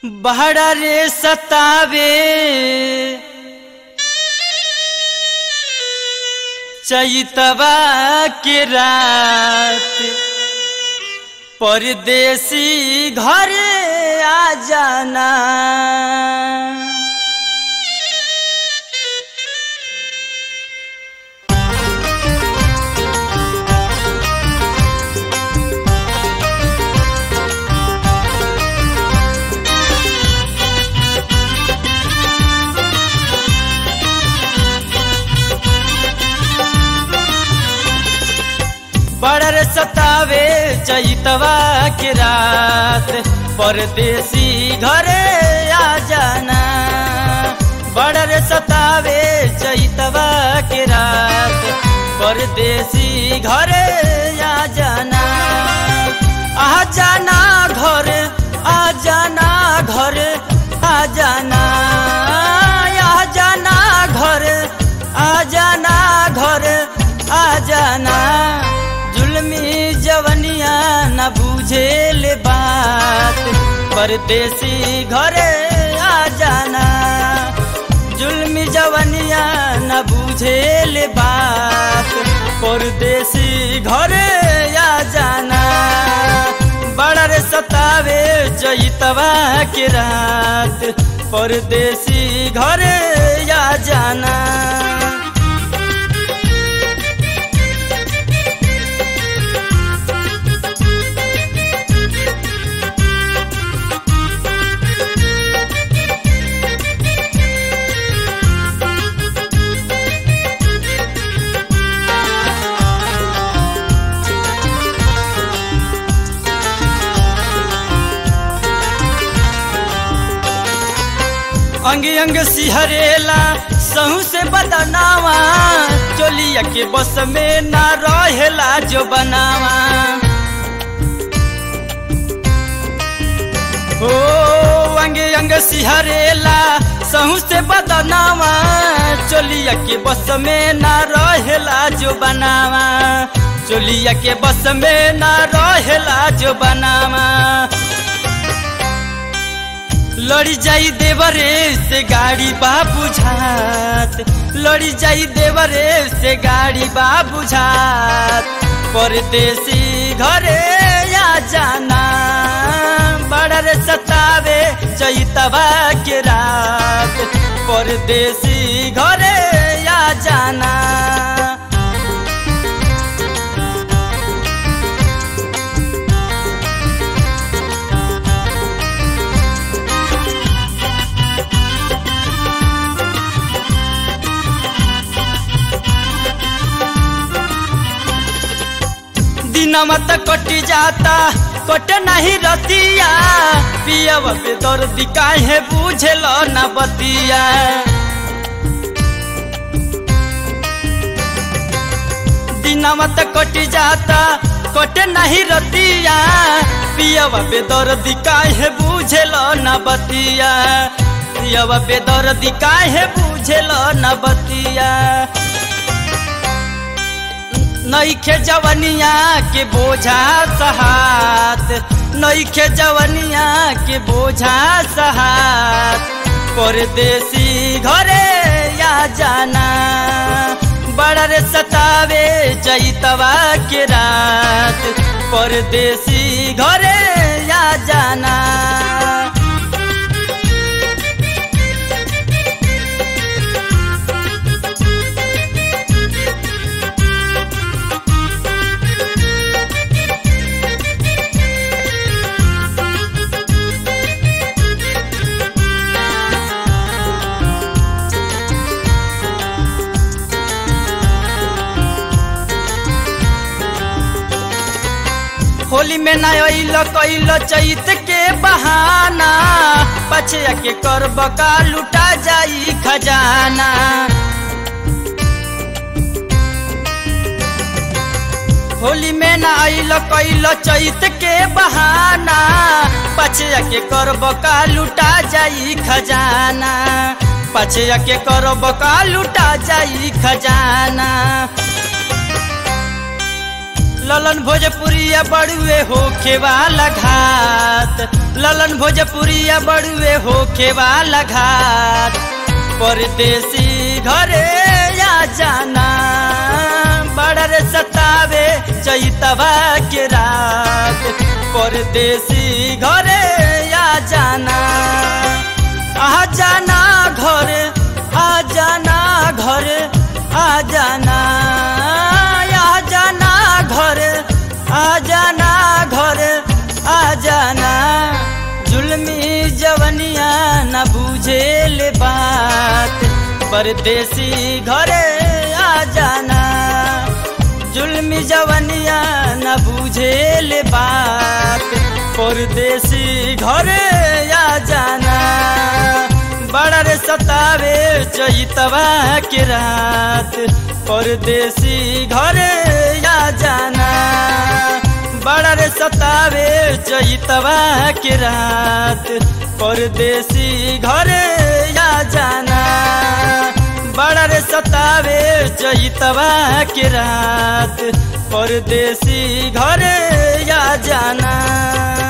बहरा रे सतावे चैतवा के रात परदेसी घरे आ जाना बड़र सतावे चैतवा के रात परदेसी घरे आ जाना बड़र सतावे चैतवा के रात परदेसी घरे आ जाना आ जाना घर आ जाना घर आ जाना आ जाना घर आ जाना घर आ जाना जुलमी जवनिया न बूझे ले बात परदेसी घरे आ जाना जुलमी जवनिया न बूझे ले बात परदेसी घरे आ जाना बड़ा रे सतावे जैतवा के रात परदेसी घरे आ जाना अंग अंग सिहरेला सहू से बदनावा चोलिया के बस में ना रहेला जो बनावा ओ अंग अंग सिहरेला सहू से बदनावा चोलिया के बस में ना रहेला जो बनावा चोलिया के बस में ना रहेला जो बनावा लड़ी जाई देवरे से गाड़ी बा बुझात लड़ी जाई देवरे से गाड़ी बा बुझात परदेसी घरे आ जाना बड़ा रे सतावे चैतवा के रात परदेसी घरे आ जाना दिनमा त कटी जाता कट नहीं रतिया पियब पे दर्दी काहे बुझेल न बतिया दिनमा त कटी जाता कट नहीं रतिया पियब पे दर्दी काहे बुझेल न बतिया पियब पे दर्दी काहे बुझेल न बतिया नईखे जवनिया के बोझा सहात नईखे जवनिया के बोझा सहात परदेसी घरे या जाना बड़ा रे सतावे जैतवा के रात परदेसी घरे या जाना होली में ना अइल कैल चैत के बहाना पछया के कर बका लुटा जाई खजाना होली में ना अइल कैल चैत के बहाना पछया के कर बका लुटा जाई खजाना पछया के कर बका लुटा जाई खजाना ललन भोजपुरिया बड़ुए होखे वाला घाट ललन भोजपुरिया बड़ुए होखे वाला घाट परदेसी घरे या जाना बड़ा रे सतावे चैतवा के रात परदेसी घरे या जाना आ जाना घरे आ जाना घरे आ जाना आ जाना घरे आ जाना घरे आ जाना जुल्मी जवनिया न बुझे ले बात परदेसी घरे आ जाना जुल्मी जवनिया न बुझे ले बात परदेसी घरे आ जाना बड़ा रे सतावे चैतवा के रात परदेसी घरे आ जाना बड़ा रे सतावे चैतवा के रात परदेसी घरे आ जाना बड़ा रे सतावे चैतवा के रात परदेसी घरे आ जाना